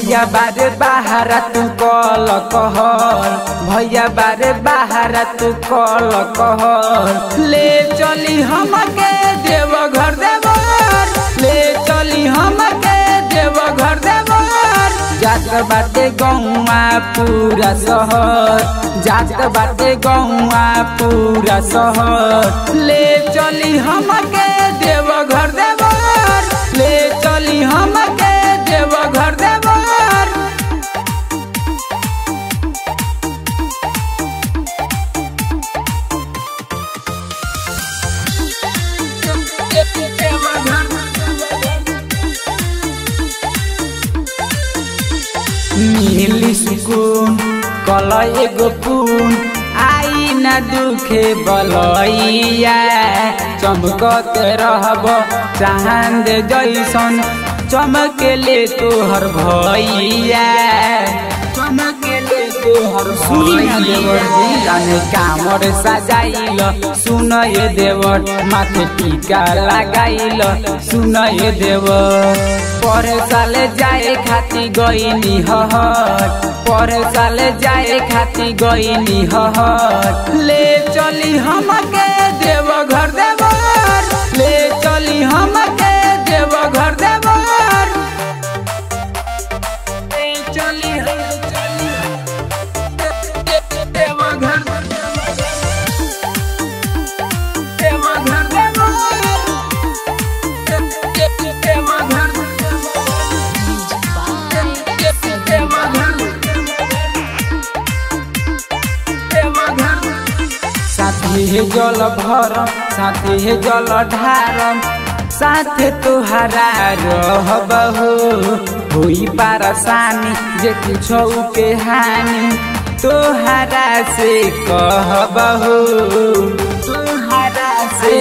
भैया बारे बाहर तू कल कहर भैया बारे बाहर तू कल कहर ले चली हमके देव घर देवर ले चली हमके देव घर देवर जात बाटे गौआ पूरा शहर जात बाटे गौआ पूरा शहर ले चली हमके देव घर देवर ले चली हमके देव घर देवर मिली सुकून कल एगो पून आई न दुखे बलैया चमकत रहब चांद जैसन चमकेले तोहर भैया चमकेले तोहर देवर जाने कामर सजाइल सुन ये देवर माथे टीका लगाइल सुन ये देवर पर साल जाए खाती गईनी हहर पर साल जाए खाती गईनी हहर ले चली हमके देव घर देवर ले चली हमके देव घर देवर ले चली हम चली देव घर देव घर देव घर साथी हे जल भरम साथी हे जल ढारम साथे तुहरा रहबहु होई पारसानी जे कुछो के हानि तोहरा से कहबहु तोहरा से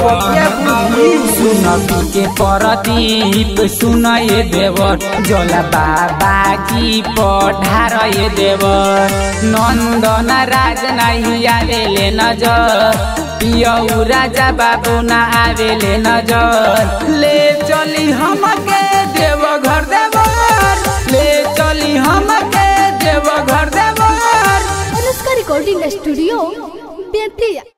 सुन के परदीप सुन ये देवर जला बाबा की पढ़ार ये देवर नंदन राज नहीं आवेले नजर पियऊ राजा बाबू ना आवेले नजर ले चली हमके देव घर देवर ले चली हमके देव घर देवर अनुष्का रिकॉर्डिंग स्टूडियो बेतिया